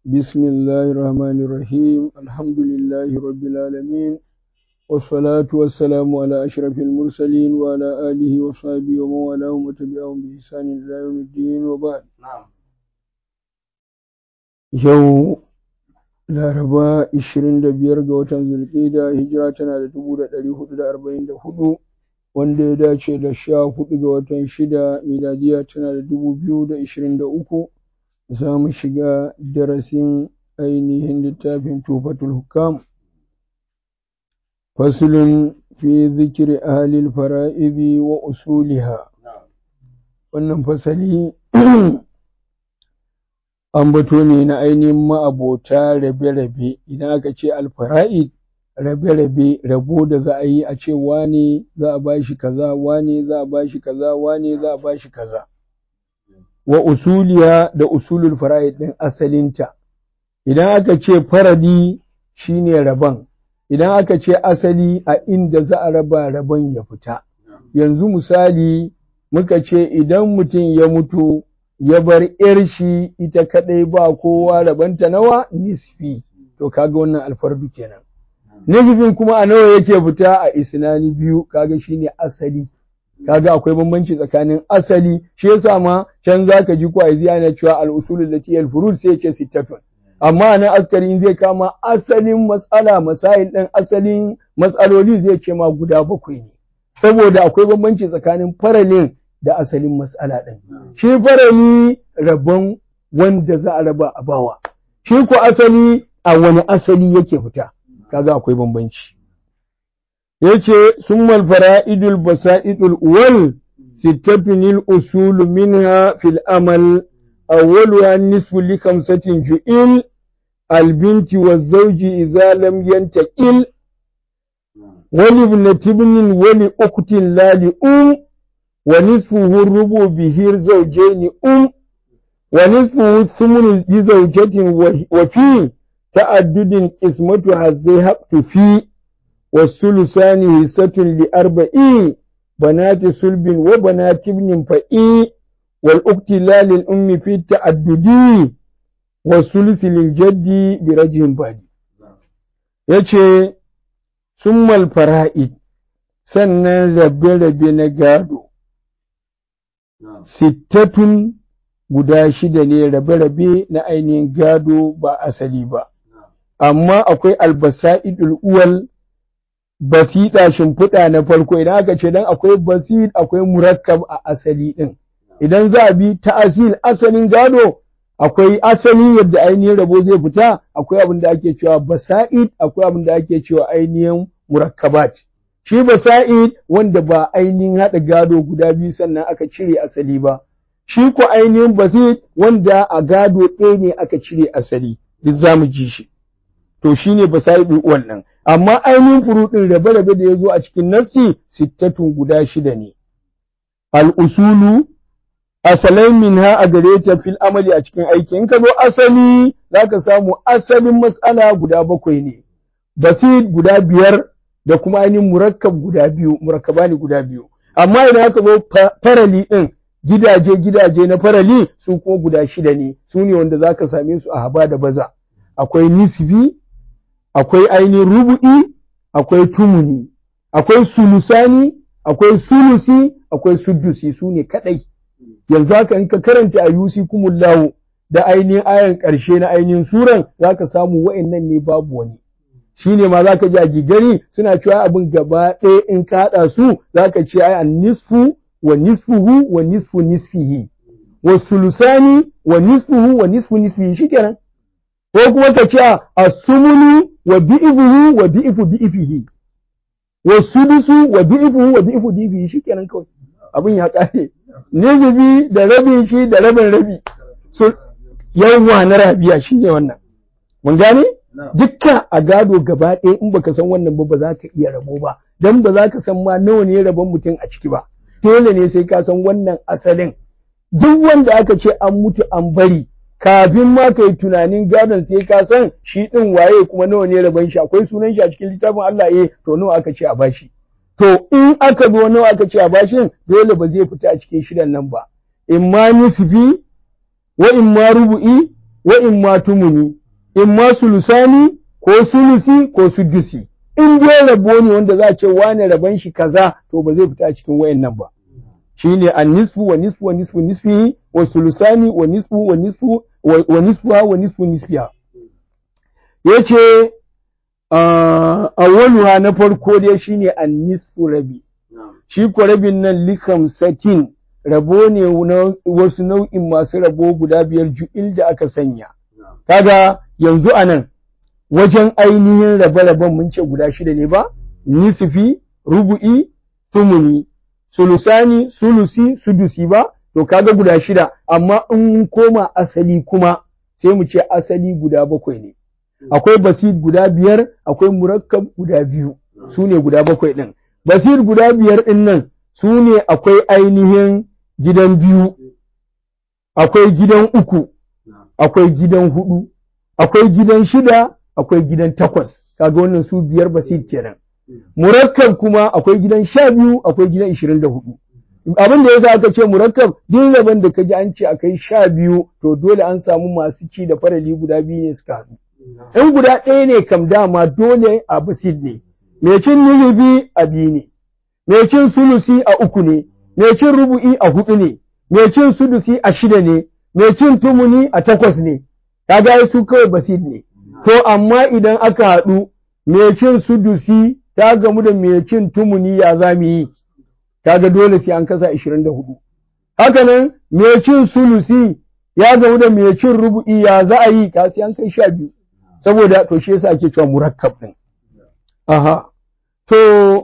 بسم الله الرحمن الرحيم الحمد لله رب العالمين والصلاة والسلام على أشرف المرسلين وعلى آله وصحبه ومن والاهم وتبعهم بإحسان إلى يوم الدين وبعد yau laraba 25 ga watan zulƙida hijira tana da 1444 wanda ya dace da 14 ga watan shida miladiya tana da 2023 za mu shiga darasin ainihin littafin tufatul hukam fasulun fi zikiri ahalil fara'ibi wa usuliha wannan fasali ambato ne na ainihin ma'abota rabe-rabe idan aka ce alfara'id rabe-rabe rabo da za a yi a ce wane za a bashi kaza wane za a bashi kaza wane za a bashi kaza wa usuliya da usulul fara'id din asalinta idan aka ce faradi shine rabon idan aka ce asali a inda za a raba rabon ya fita yanzu misali muka ce idan mutum ya mutu ya bar ‘yar shi ita kaɗai ba kowa rabanta nawa nisfi, to kaga wannan alfardu kenan. Nisfin kuma a nawa yake fita a isnani biyu, kaga shine asali. Kaga akwai bambanci tsakanin asali, shi yasa ma can za ka ji kwaizi ana cewa al'usulul lati al-furud sai ce sittatun. Amma nan askari in zai kama asalin matsala masail ɗin asalin matsaloli zai ce ma guda bakwai ne. Saboda akwai bambanci tsakanin faralin da asalin matsala ɗin. Shi farali rabon wanda za a raba a bawa, shi ko asali a wani asali yake fita, kaga akwai bambanci. Yace summal fara'idul basa'idul uwal sittatunil usul minha fil amal awwaluha nisfu li khamsatin ju'il albinti wa zawji idza lam yantaqil wali ibnati ibnin wali ukhtin la li um ونصفه الربع به زوجين أم ونصفه الثمن لزوجة وفي تعدد قسمتها الزهقت في والثلثان حصة لأربعين بنات صلب وبنات ابن فئي والأخت لا للأم في التعدد والثلث للجد برجه بعد يجي ثم الفرائد sannan rabe-rabe na gado sittatun guda shida ne rabe-rabe na ainihin gado ba asali ba, amma akwai albasa'idul uwal basiɗa shimfiɗa na farko idan aka ce dan akwai basid akwai murakkab a asali ɗin. Idan za a bi ta asil asalin gado akwai asali yadda ainihin rabo zai fita akwai abin da ake cewa basa'id akwai abin da ake cewa ainihin murakkabat. shi ba sa'id wanda ba ainihin haɗa gado guda biyu sannan aka cire asali ba, shi ko ainihin basit wanda a gado ɗaya ne aka cire asali, duk za mu ji shi. To shi ne ba sa'id wannan, amma ainihin furuɗin rabe-rabe da ya zo a cikin nassi sittatun guda shida ne. Al'usulu, asalai min ha a gare ta fil amali a cikin aiki, in ka zo asali za ka samu asalin matsala guda bakwai ne, basit guda biyar da kuma ainihin murakkab guda biyu murakkaba ne guda biyu amma idan aka zo farali ɗin gidaje gidaje na farali su kuma guda shida ne su ne wanda za ka same su a haba da baza akwai nisbi akwai ainihin rubu'i akwai tumuni akwai sulusani akwai sulusi akwai sudusi su ne kaɗai yanzu haka in ka karanta a yusi kumullahu da ainihin ayan ƙarshe na ainihin suran za ka samu wa'annan ne babu wani shi ne ma za ka ji a gigari suna cewa abin gaba ɗaya in ka haɗa su za ka ce ai an nisfu wa nisfuhu wa nisfu nisfihi wa sulusani wa nisfuhu wa nisfu nisfihi shi kenan ko kuma ka ce a sumunu wa bi'ifuhu wa bi'ifu bi'ifihi wa sudusu wa bi'ifuhu wa bi'ifu bi'ifihi shi kenan kawai abin ya ƙare nizibi da rabin shi da rabin rabi so yawwa na rabiya shi ne wannan mun gane dukka a gado gaba ɗaya in baka san wannan ba ba za ka iya rabo ba dan ba za ka san ma nawa ne rabon mutum a ciki ba dole ne sai ka san wannan asalin duk wanda aka ce an mutu an bari kafin ma kai tunanin gadon sai ka san shi ɗin waye kuma nawa ne rabon shi akwai sunan shi a cikin littafin Allah eh to nawa aka ce a bashi to in aka zo nawa aka ce a bashin dole ba zai fita a cikin shidan nan ba in ma nisfi wa in ma rubu'i wa in ma tumuni in ma sulusani ko sulusi ko sudusi in dai rabo ne wanda za a ce wane rabon shi kaza to ba zai fita a cikin wayannan ba shine an nisfu wa nisfu wa nisfu nisfihi wa sulusani wa nisfu wa nisfu wa nisfuha wa nisfu nisfiha yace awwaluha na farko dai shine an nisfu rabi shi ko rabin nan likam satin rabo ne na wasu nau'in masu rabo guda biyar ju'il da aka sanya kaga yanzu anan wajen ainihin rabe-raben mun ce guda shida ne ba nisfi rubu'i sumuni sulusani sulusi sudusi ba to kaga guda shida amma in koma asali kuma sai mu ce asali guda bakwai ne akwai basit guda biyar akwai murakkab guda biyu su ne guda bakwai ɗin basir guda biyar ɗin nan su ne akwai ainihin gidan biyu akwai gidan uku akwai gidan hudu akwai gidan shida akwai gidan takwas kaga wannan su biyar basir kenan murakkab kuma akwai gidan sha biyu akwai gidan ishirin da hudu abin da yasa aka ce murakkab duk rabon da kaji an ce akai sha biyu to dole an samu masu ci da farali guda biyu ne suka haɗu in guda ɗaya ne kam dama dole a basid ne mai cin nizubi a biyu ne mai cin sulusi a uku ne mai cin rubu'i a hudu ne mai cin sudusi a shida ne mai cin tumuni a takwas ne kaga su kawai basid ne to amma idan aka haɗu mai cin sudusi ta gamu da mai cin tumuni ya za mu yi kaga dole sai an kasa 24 haka nan mai cin sulusi ya gamu da mai cin rubu'i ya za a yi ka sai an kai sha biyu saboda to shi yasa ake cewa murakkab din aha to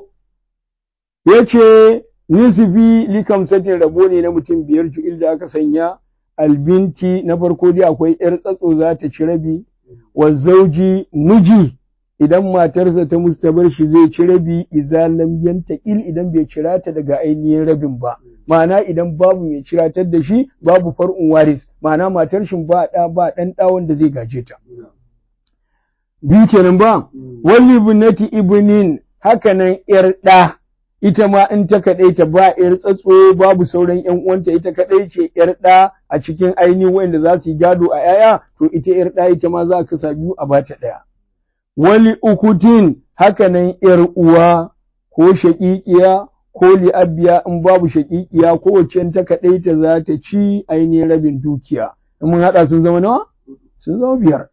yace nisfi likam satin rabo ne na mutum biyar ju'il da aka sanya albinti na farko dai akwai yar tsatso za ta ci rabi wa zauji miji idan matarsa ta musu ta bar shi zai ci rabi iza lam yantaqil idan bai cira ta daga ainihin rabin ba ma'ana idan babu mai ciratar da shi babu far'un waris ma'ana matar shi ba da ba dan da wanda zai gaje ta biyu kenan ba wali ibnati ibnin hakanan yar da ita ma in ta kaɗai ta ba ‘yar tsatso babu sauran ‘yan uwanta ita kaɗai ce ‘yar ɗa a cikin ainihin wanda za su yi gado a ‘ya'ya to ita ‘yar ɗa ita ma za a kasa biyu a bata ɗaya. Wali ukutin hakanan ‘yar uwa ko shaƙiƙiya ko li'abbiya in babu shaƙiƙiya ko wacce ta kaɗai ta za ta ci ainihin rabin dukiya. In mun haɗa sun zama nawa? Sun zama biyar.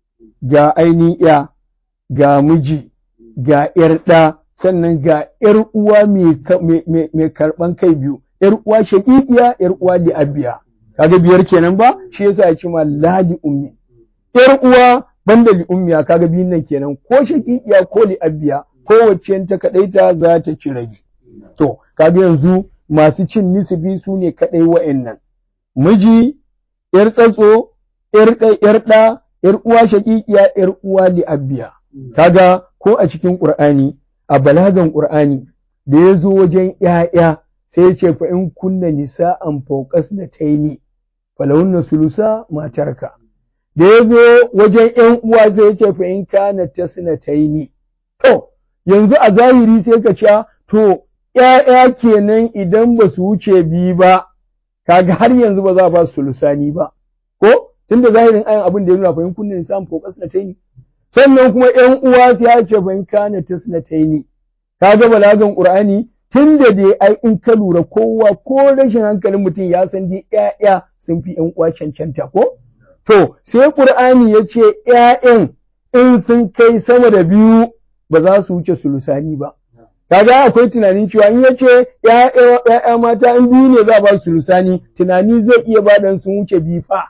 Ga ainihin ‘ya, ga miji, ga ‘yar ɗa, sannan ga ‘yar uwa mai karɓan kai biyu, ‘yar uwa shaƙiƙiya, ‘yar uwa li'abbiya. Kaga biyar kenan ba, shi yasa ya ce ma lali ummi. ‘Yar uwa banda li ummiya kaga biyun nan kenan ko shaƙiƙiya ko li'abbiya ko wacce ta kaɗaita za ta ci rage. To, kaga yanzu masu cin nisibi su ne kaɗai wa'annan. Miji, ‘yar tsatso, ‘yar ɗa, ‘yar uwa shaƙiƙiya, ‘yar uwa li'abbiya. Kaga ko a cikin Ƙur'ani a balagan Ƙur'ani da ya zo wajen ‘ya'ya sai ya ce fa in kunna nisa'an fauƙas na taini falahunna sulusa matarka. Da ya zo wajen ‘yan uwa sai ya ce fa in kana tasna taini. To, yanzu a zahiri sai ka ce to ‘ya'ya kenan idan ba su wuce biyu ba, kaga har yanzu ba za a ba su sulusani ba. Ko? Tunda zahirin ayan abin da ya nuna fa in kunna nisa'an fauƙas na taini. sannan kuma ‘yan uwa su ya ce ban kana tasnataini ka ga balagan Qur'ani tun da dai ai in ka lura kowa ko rashin hankalin mutum ya san dai ‘ya'ya sun fi ‘yan uwa cancanta ko to sai Qur'ani ya ce ‘ya'yan in sun kai sama da biyu ba za su wuce sulusani ba kaga akwai tunanin cewa in ya ce ‘ya'ya mata in biyu ne za ba su sulusani tunani zai iya ba dan sun wuce biyu fa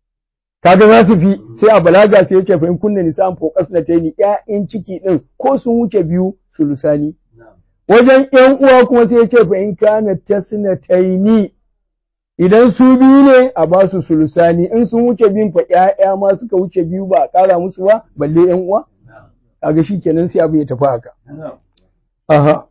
kaga za su fi sai a balaga sai yake fahim kunna nisan fokas na taini ƴaƴan ciki din ko sun wuce biyu sulusani wajen ƴan uwa kuma sai yace fahim kana tasna taini idan su biyu ne a ba su sulusani in sun wuce biyun fa ƴaƴa ma suka wuce biyu ba a ƙara musu ba balle ƴan uwa kaga shikenan sai abin ya tafi haka aha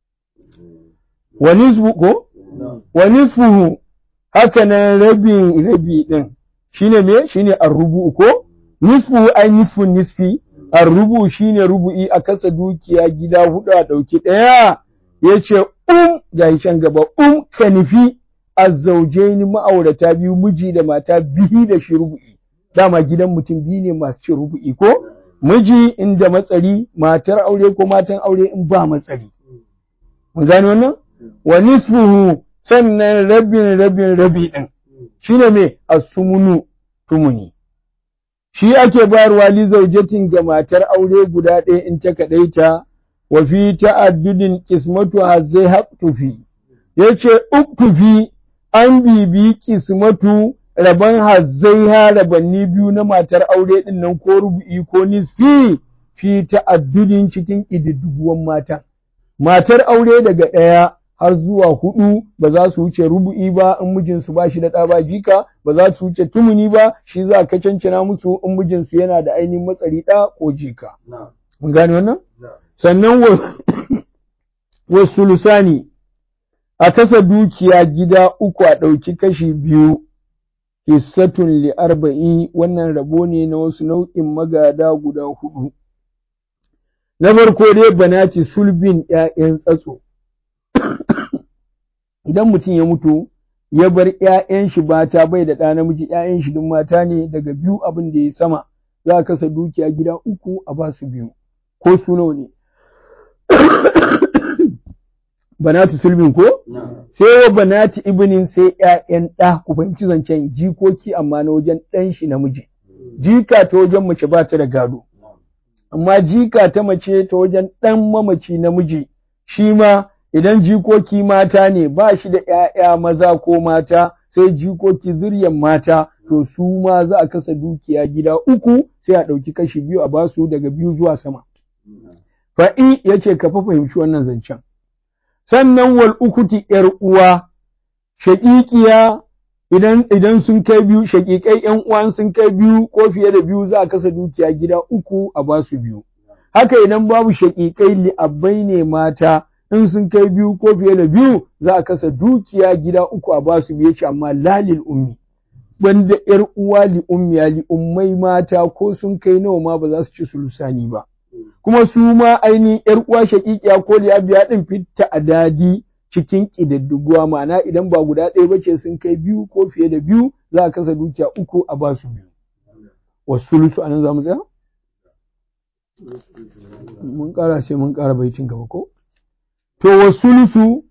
wa nisfu ko wa nisfuhu haka nan rabin rabi din shine me shine arrubu ko nisfu ai nisfun nisfi arrubu shine rubu'i a kasa dukiya gida hudu a dauki daya yace um ga can gaba um kanifi azzaujaini ma'aurata biyu miji da mata bihi da shi rubu'i dama gidan mutum biyu ne masu cin rubu'i ko miji inda matsari matar aure ko matan aure in ba matsari mun gane wannan wa nisfuhu sannan rabin rabin rabi din shine me asumunu tumuni shi ake bayarwa li zaujatin ga matar aure guda ɗaya in ta kaɗaita wa fi ta'addudin qismatu hazai haqtufi yace uktufi an bibi qismatu raban hazzai ha rabanni biyu na matar aure din nan ko rubu'i ko nisfi fi ta'addudin cikin ƙididduguwan mata matar aure daga ɗaya har zuwa hudu ba za su wuce rubu'i ba in mijinsu ba shi da ɗa ba jika ba za su wuce tumuni ba shi za ka cancana musu in mijinsu yana da ainihin matsari ɗa ko jika. Mun gane wannan? Sannan wasu lusani a kasa dukiya gida uku a ɗauki kashi biyu hissatun li arba'i wannan rabo ne na wasu nau'in magada guda hudu. Na farko dai banati sulbin ‘ya'yan tsatso. idan mutum ya mutu ya bar ‘ya'yan shi mata bai da ɗa namiji ‘ya'yan shi duk mata ne daga biyu abin da ya sama za a kasa dukiya gida uku a ba su biyu ko su nawa ne banatu sulbin ko sai wa banati ibnin sai ‘ya'yan ɗa ku fahimci zancen jikoki amma na wajen ɗan shi namiji jika ta wajen mace ba ta da gado amma jika ta mace ta wajen ɗan mamaci namiji shi ma idan jikoki mata ne ba shi da ‘ya'ya maza ko mata sai jikoki zuryan mata to su ma za a kasa dukiya gida uku sai a ɗauki kashi biyu a basu daga biyu zuwa sama. Fa'i ya ce ka fa fahimci wannan zancen. Sannan wal ukuti ‘yar uwa, shaƙiƙiya idan, idan sun kai biyu, shaƙiƙai ‘yan uwan sun kai biyu ko fiye da biyu za a kasa dukiya gida uku a basu biyu. Haka idan babu shaƙiƙai li'abbai ne mata, in sun kai biyu ko fiye da biyu za a kasa dukiya gida uku a ba su biye ce amma lalil ummi wanda ‘yar uwa li ummiya li ummai mata ko sun kai nawa ma ba za su ci sulusani ba kuma su ma ainihin ‘yar uwa shaƙiƙiya ko li abiya ɗin fitta a dadi cikin ƙididdiguwa ma'ana idan ba guda ɗaya ba ce sun kai biyu ko fiye da biyu za a kasa dukiya uku a ba su biyu wasu sulusu a nan za mu tsaya mun ƙara sai mun ƙara baitin gaba ko to wa sulusu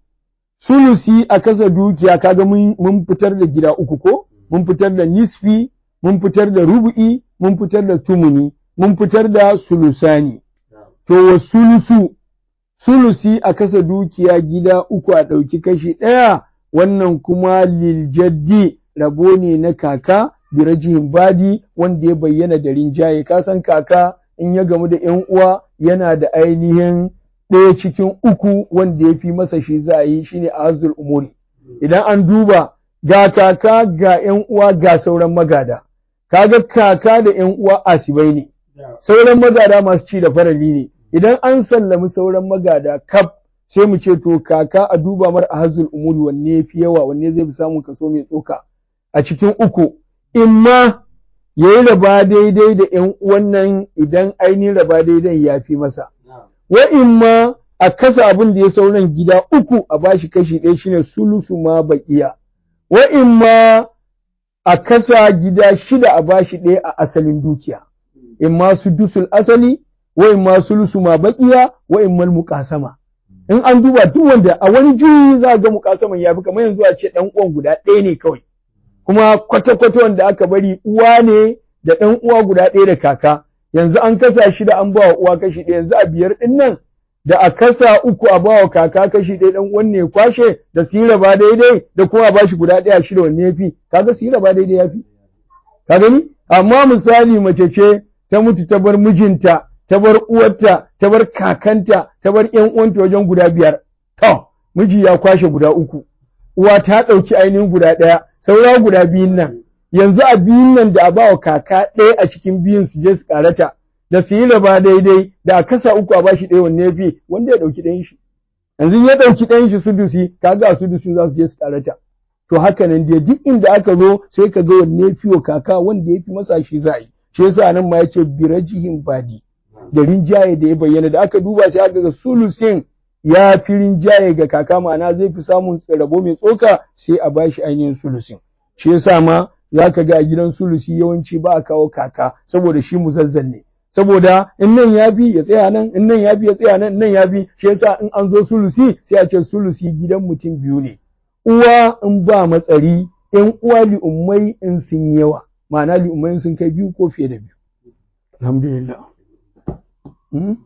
sulusi a kasa dukiya kaga mun fitar da gida uku ko mun fitar da nisfi mun fitar da rubu'i mun fitar da tumuni mun fitar da sulusani to wa sulusu sulusi a kasa dukiya gida uku a ɗauki kashi ɗaya wannan kuma liljaddi rabo ne na kaka birajihin badi wanda ya bayyana da rinjaye ka san kaka in ya gamu da ‘yan uwa yana da ainihin ɗaya cikin uku wanda ya fi masa shi za a yi shine a hazul umuri idan an duba ga kaka ga ‘yan uwa ga sauran magada kaga kaka da ‘yan uwa asibai ne sauran magada masu ci da farali ne idan an sallami sauran magada kaf sai mu ce to kaka a duba mar a hazul umuri wanne ya fi yawa wanne zai fi samun kaso mai tsoka a cikin uku in ma ya yi raba daidai da ‘yan uwan nan idan ainihin raba daidai ya fi masa wa'in ma a kasa abin da ya sauran gida uku a bashi kashi ɗaya shine sulusu ma baƙiya, wa'in ma a kasa gida shida a bashi ɗaya a asalin dukiya, in ma su dusul asali, wa'in ma sulusu ma baƙiya, wa'in ma muƙasama. In an duba duk wanda a wani juyi za ga muƙasaman ya fi kamar yanzu a ce ɗan uwan guda ɗaya ne kawai, kuma kwata-kwata wanda aka bari uwa ne da ɗan uwa guda ɗaya da kaka. yanzu an kasa shi da an ba wa uwa kashi ɗaya yanzu a biyar ɗin nan da a kasa uku a ba wa kaka kashi ɗaya ɗan wanne ya kwashe da su yi raba daidai da kuma a ba shi guda ɗaya shida wanne ya fi kaga su yi raba daidai ya fi ka gani amma misali mace ce ta mutu ta bar mijinta ta bar uwarta ta bar kakanta ta bar ƴan uwanta wajen guda biyar to miji ya kwashe guda uku uwa ta ɗauki ainihin guda ɗaya saura guda biyun nan yanzu a biyun nan da a ba wa kaka ɗaya a cikin biyun su je su karata da su yi raba daidai da a kasa uku a bashi ɗaya wanne fi wanda ya ɗauki ɗayan shi yanzu ya ɗauki ɗayan shi sudusi kaga a sudusi za su je su karata to haka nan dai duk inda aka zo sai ka ga wanne fi wa kaka wanda ya fi masa shi za a yi shi yasa nan ma yace birajihin badi da rinjaye da ya bayyana da aka duba sai aka ga sulusin ya fi rinjaye ga kaka ma'ana zai fi samun rabo mai tsoka sai a bashi ainihin sulusin shi yasa ma za ka ga a gidan sulusi yawanci ba a kawo kaka saboda shi muzazzal ne saboda in nan ya bi ya tsaya nan in nan ya bi ya tsaya nan in nan ya bi shi yasa in an zo sulusi sai a ce sulusi gidan mutum biyu ne uwa in ba matsari in uwa li'ummai in sun yawa ma'ana li'ummai sun kai biyu ko fiye da biyu alhamdulillah